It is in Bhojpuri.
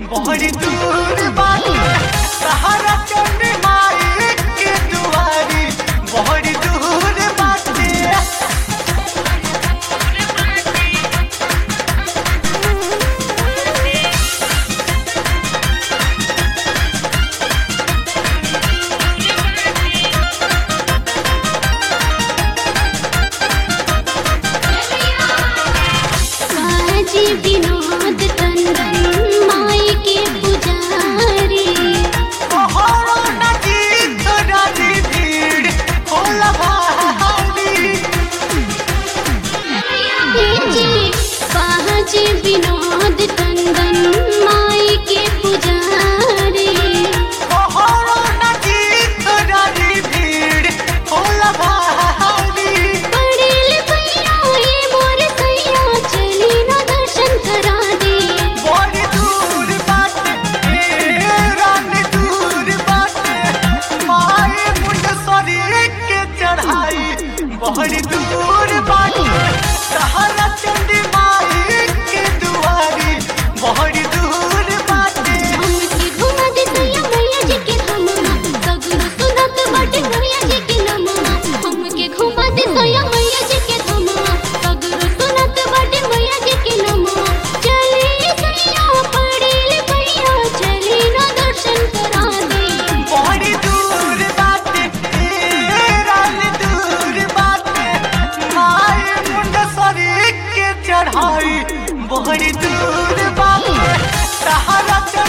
बड़ी दूर बाटे सहारा चंडी माई के दुआरी बड़ी दूर बाटे काजी विनोद टंडन माई के पुजारी तोहरो नदी तोरारी भीड़ होला भारी जी काजी विनोद टंडन माई के पुजारी तोहरो नदी तोरारी भीड़ होला भारी पड़ेल भैया ये मोर सैया चली ना दर्शन करा दे बड़ी दूर बाटे ए रानी दूर बाटे माए मुंडसरी के चढ़ाई बड़ी दूर बाटे सहारा चंडी माई के दुआरी बड़ी दूर बाटे हमके घुमा दे सैया मैया जी के धमवा सगुन सुनत बाटे मैया जी के नमवा हमके घुमा दे सैया मैया जी के धमवा सगुन सुनत बाटे मैया जी के नमवा चली सैया पड़ेल भैया चली ना दर्शन करा दे बड़ी दूर बाटे ए रानी दूर बाटे माए मुंडसरी के चढ़ाई बड़ी दूर बाटे सहारा